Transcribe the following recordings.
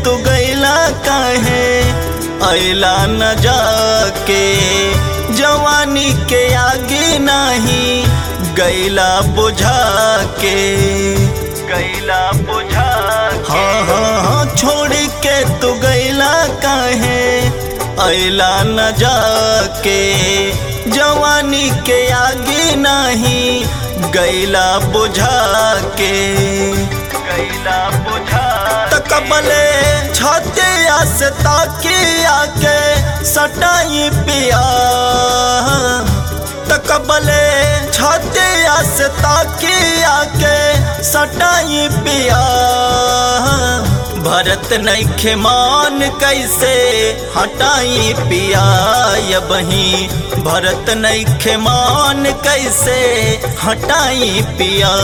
तू गैला काहे अला न जाके जवानी के आगे नहीं गैला बुझा के गैला बुझा हाँ हाँ हाँ छोड़ के तू गैला काहे अला न जाके जवानी के आगे नहीं गैला बुझा के गैला बुझा तकबले छाते से ताकी आके सटाई पिया तकबले छाते से ताकी आके सटाई पिया भरत नैखे मान कैसे हटाई पिया ये बही भरत नैखे मान कैसे हटाई पिया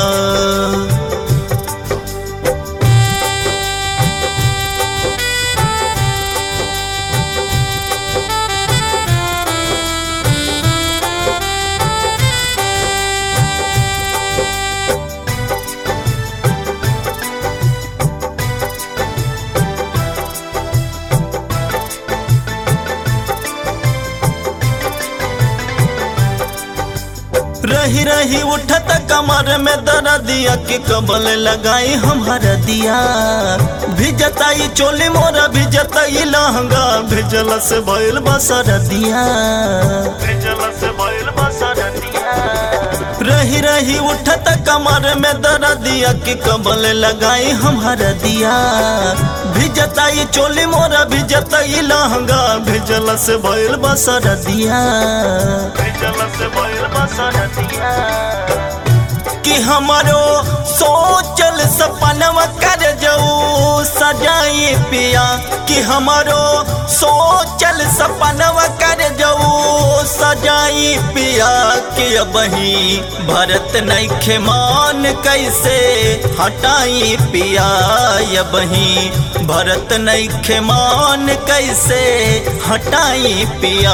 रही रही उठत कमर में दर्दिया के कबल लगाई हमारा दिया भिजताई चोली मोरा भिजताई लहंगा भिजल से भइल बसर दिया भिजल से भइल बसर दिया रही रही उठत कमर में दर्दिया के कबल लगाई हमारा दिया भिजताई चोली मोरा भिजताई लहंगा भिजल से भइल बसर दिया भिजल से भइल बसर दिया कि हमारो सोचल सपनवा कर जाऊ सजाई पिया कि हमारो सोचल सपनवा कर जाऊ सजाई पिया कि अबही भरत नैखे मान कैसे हटाई पिया अबही भरत नैखे मान कैसे हटाई पिया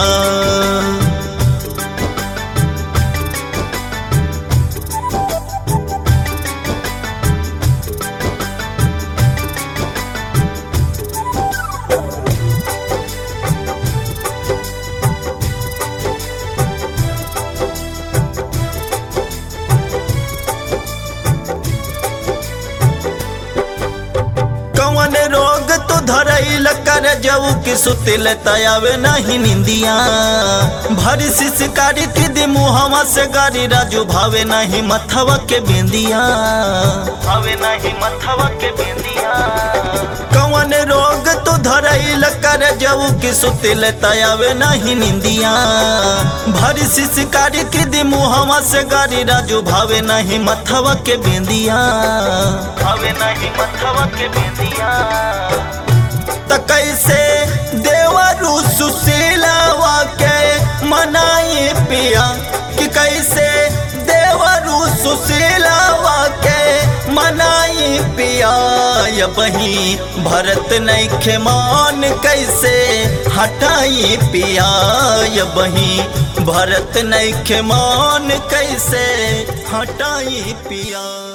कौन रोग तू धरैल कर जाऊ कि सुतिल तयावे नहीं निंदिया भरी शिशकारी की दी मुहवा से गारी राजू भावे नहीं मथवा के बिंदिया भावे नहीं मथवा के बिंदिया कौन रोग तू धरैल कर जाऊ कि सुतिल तयावे नहीं निंदिया भरी शिशकारी की दी मुहवा से गारी राजू भावे नहीं मथवा के बिंदिया भावे नहीं मथवा के बिंदिया त कैसे देवरू सुशीलावा के मनाई पिया कि कैसे देवरू सुशीलावा के मनाई पिया या बही भरत नैखे मान कैसे हटाई पिया या बही भरत नैखे मान कैसे हटाई पिया